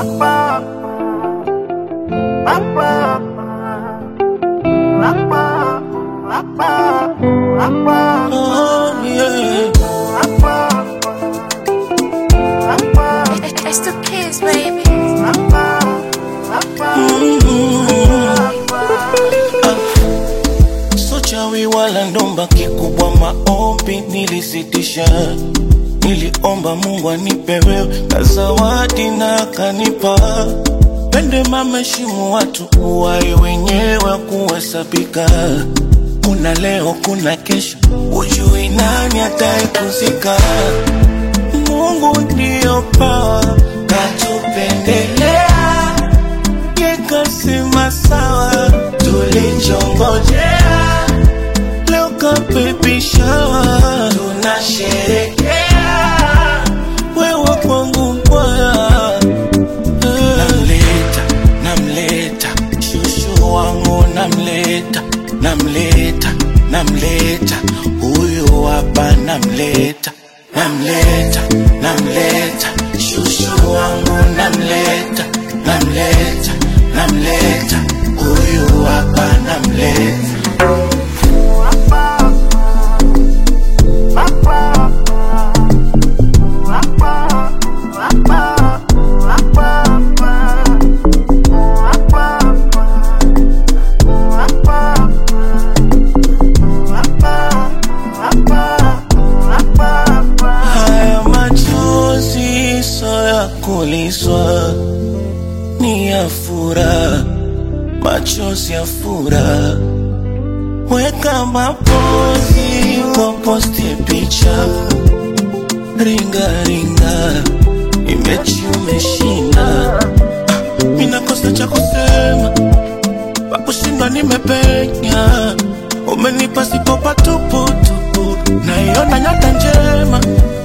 Oh, yeah. It's the kids, baby. So chawi wala ndomba, kikubwa maombi nilisitisha. Niliomba Mungu anipe wewe na zawadi na akanipa. Pende mameshimu watu uwai wenyewe kuhesabika. Kuna leo, kuna kesho, ujui nani ataikuzika. Mungu ndio pawa katupendelea, yekasema sawa, tulichongojea leo kapepishawa, tunasherekea wewe kwangu mwaya namleta namleta shushu wangu namleta namleta namleta huyu hapa namleta namleta namleta shushu wangu namleta namleta namleta huyu hapa namleta Haya machozi so ya kuliswa, ni ya furaha, machozi ya furaha. Weka mapozi kwa posti picha, ringa ringa, imechi umeshinda. Mina kosa cha kusema, pakushinda nimepenya, umenipa sipo patuputupu, naiona nyota njema.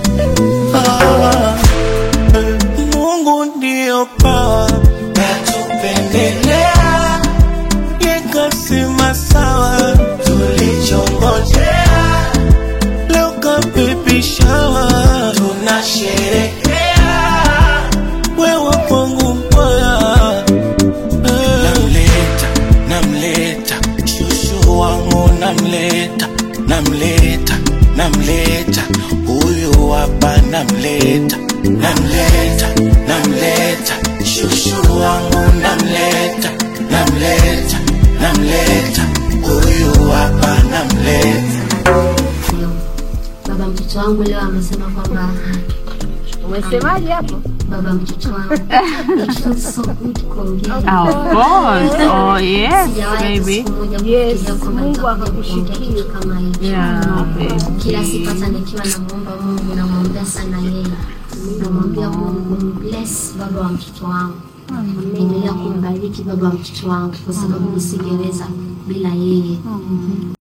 Ah, eh, Mungu ndio pawa katupendelea, yekasema sawa, tulichongojea leo kapepishawa, tunasherekea wewe kwangu mbaya namleta namleta shushu wangu namleta namleta namleta huyu hapa namleta namleta namleta shushu wangu namleta namleta namleta huyu hapa namleta Baba mtoto wangu leo amesema kwamba Umesemaje hapo? baba mtoto wangu it feels so good kuongea. Of course. Oh, yes, Sijawahi hata baby. siku moja Yes, kufikiria kwamba Mungu nitakuja akakushikia. kuongea kitu kama hicho. Yeah, Kila siku baby. hata nikiwa namwomba Mungu namwombea sana yeye, namwambia Mungu bless baba wa mtoto wangu, endelea kumbariki baba wa mtoto wangu, kwa sababu nisingeweza bila yeye.